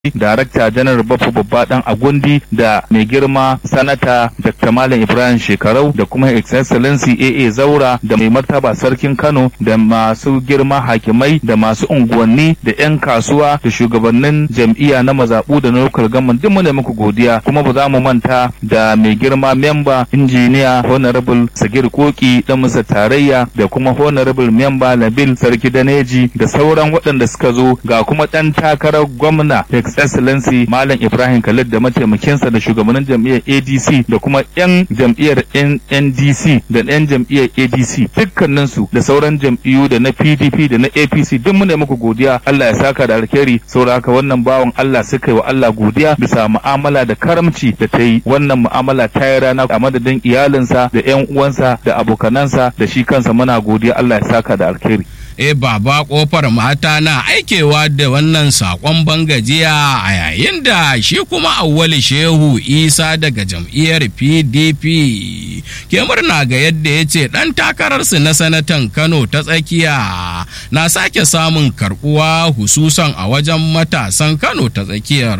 Darakta Janar Baffa Babba Dan Agundi da mai girma Sanata Dr. Malam Ibrahim Shekarau da kuma His Excellency AA Zaura da mai martaba Sarkin Kano da masu girma hakimai da masu unguwanni da 'yan kasuwa da shugabannin jam'iyya na mazaɓu da na local government duk muna muku godiya kuma ba za mu manta da mai girma memba injiniya Honorable Sagir Koki dan musa tarayya da kuma Honorable memba Nabil Sarki Daneji da sauran waɗanda suka zo ga kuma ɗan takarar gwamna His Excellency Malam Ibrahim Khalid da mataimakinsa da shugabannin jam'iyyar ADC da kuma 'yan jam'iyyar NDC da 'yan jam'iyyar ADC dukkaninsu da sauran jam'iyyu da na PDP da na APC duk muna muku godiya Allah ya saka da alkhairi saboda haka wannan bawan Allah suka yi wa Allah godiya bisa mu'amala da karamci da ta yi wannan mu'amala ta yi rana a madadin iyalinsa da 'yan uwansa da abokanansa da shi kansa muna godiya Allah ya saka da alkhairi e baba kofar mata na aikewa da wannan sakon bangajiya a yayin da shi kuma awwali shehu isa daga jam'iyyar pdp ke murna ga yadda ya ce ɗan takararsu na sanatan kano ta tsakiya na sake samun karbuwa hususan a wajen matasan kano ta tsakiyar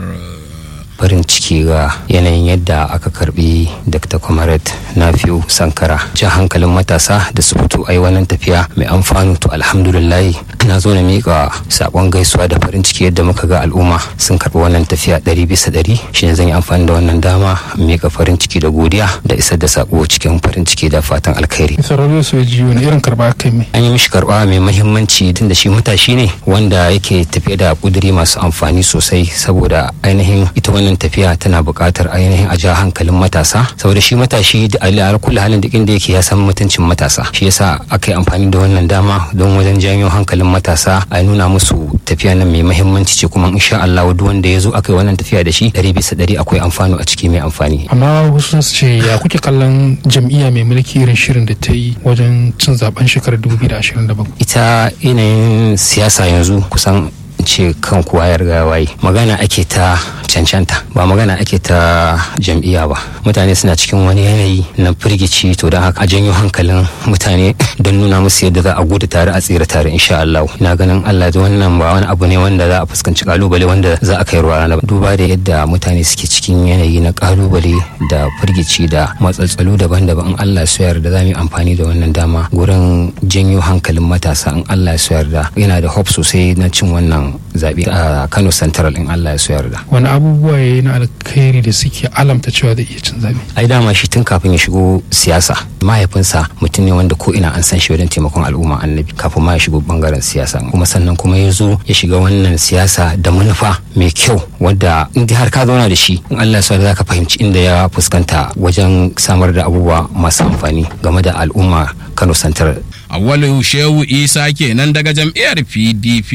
farin ciki ga yanayin yadda aka karbi dr comrade nafiu sankara jan hankalin matasa da su fito ai wannan tafiya mai amfanu to alhamdulillah na zo na mika sakon gaisuwa da farin ciki yadda muka ga al'umma sun karbi wannan tafiya ɗari bisa ɗari shine zan yi amfani da wannan dama mika farin ciki da godiya da isar da sako cikin farin ciki da fatan alkhairi sarari su ji wani irin karba kai mai an yi mishi karba mai mahimmanci tun da shi matashi ne wanda yake tafiye da kuduri masu amfani sosai saboda ainihin ita wannan tafiya tana buƙatar ainihin a ja hankalin matasa saboda shi matashi da al'ar kula halin duk inda yake ya san mutuncin matasa shi yasa aka yi amfani da wannan dama don wajen janyo hankalin matasa a nuna musu tafiya nan mai mahimmanci ce kuma insha Allah duk wanda ya zo aka yi wannan tafiya da shi ɗari bisa ɗari akwai amfani a ciki mai amfani amma wasu su ce ya kuke kallon jam'iyya mai mulki irin shirin da ta yi wajen cin zaben shekarar 2027 ita yanayin siyasa yanzu kusan ce kan kowa ya riga waye magana ake ta cancanta ba magana ake ta jam'iyya ba mutane suna cikin wani yanayi na firgici to don haka a janyo hankalin mutane don nuna musu yadda za a gudu tare a tsira tare insha Allah ina ganin Allah da wannan ba wani abu ne wanda za a fuskanci kalubale wanda za a kai ruwa rana duba da yadda mutane suke cikin yanayi na kalubale da firgici da matsaltsalu daban-daban in Allah su yarda za mu yi amfani da wannan dama gurin janyo hankalin matasa in Allah su yarda yana da hope sosai na cin wannan zaɓe a Kano Central in Allah ya so yarda. wani abubuwa ya yi na alkhairi da suke alamta cewa zai iya cin zaɓe Ai dama shi tun kafin ya shigo siyasa mahaifinsa mutum ne wanda ko ina an san shi wajen taimakon al'umma annabi kafin ma ya shigo bangaren siyasa kuma sannan kuma ya zo ya shiga wannan siyasa da manufa mai kyau wadda in har ka zauna da shi in Allah ya so za ka fahimci inda ya fuskanta wajen samar da abubuwa masu amfani game da al'umma Kano Central. awwalu shehu isa kenan daga jam'iyyar pdp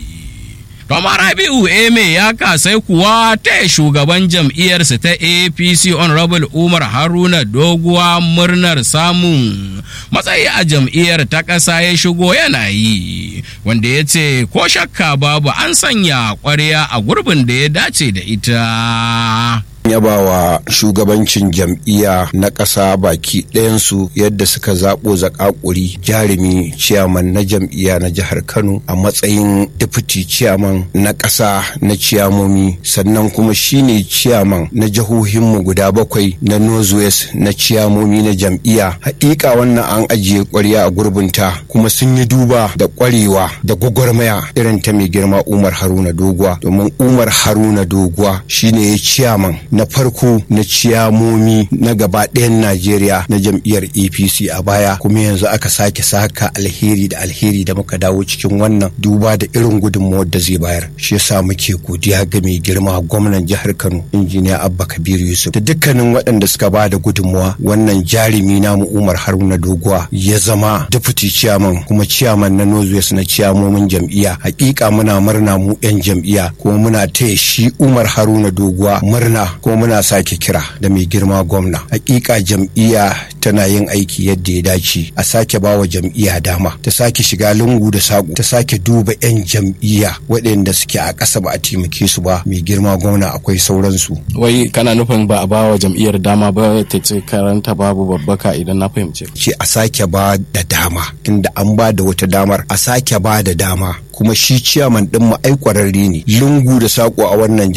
Rama Rabi'u Eme ya kasai kuwa ta shugaban jam'iyyarsa ta APC Honorable Umar Haruna Doguwa murnar samun matsayi a jam'iyyar ta ƙasa ya shigo yana yi wanda ya ce ko shakka babu an sanya ƙwarya a gurbin da ya dace da ita. yabawa shugabancin jam'iyya na ƙasa baki ɗayansu yadda suka zaɓo zakakuri jarumi ciyaman na jam'iyya na jihar kano a matsayin deputy ciyaman na ƙasa na ciyamomi sannan kuma shine ciyaman na jihohinmu guda bakwai na northwest na ciyamomi na jam'iyya haƙiƙa wannan an ajiye ƙwarya a gurbinta kuma sun yi duba da ƙwarewa da gwagwarmaya irin ta mai girma umar haruna doguwa domin umar haruna doguwa shine ya ciyaman na farko na ciyamomi na gaba ɗayan Najeriya na jam'iyyar APC a baya kuma yanzu aka sake saka alheri da alheri da muka dawo cikin wannan duba da irin gudunmawar da zai bayar shi yasa muke godiya ga mai girma gwamnan jihar Kano injiniya Abba Kabir Yusuf da dukkanin waɗanda suka ba da gudunmawa wannan jarumi namu Umar Haruna Doguwa ya zama deputy chairman kuma chairman na Northwest na ciyamomin jam'iyya hakika muna murna mu 'yan jam'iyya kuma muna taya shi Umar Haruna Doguwa murna kuma muna sake kira da mai girma gwamna hakika jam'iyya tana yin aiki yadda ya dace a sake bawa jam'iyya dama ta sake shiga lungu da saƙo ta sake duba 'yan jam'iyya waɗanda suke a ƙasa ba a taimake su ba mai girma gwamna akwai sauransu wai kana nufin ba a ba wa jam'iyyar dama ba ta ce karanta babu babbaka idan na fahimce ce a sake ba da dama tunda an ba da wata damar a sake ba da dama kuma shi ciyaman ɗin mu ai ƙwararre ne lungu da saƙo a wannan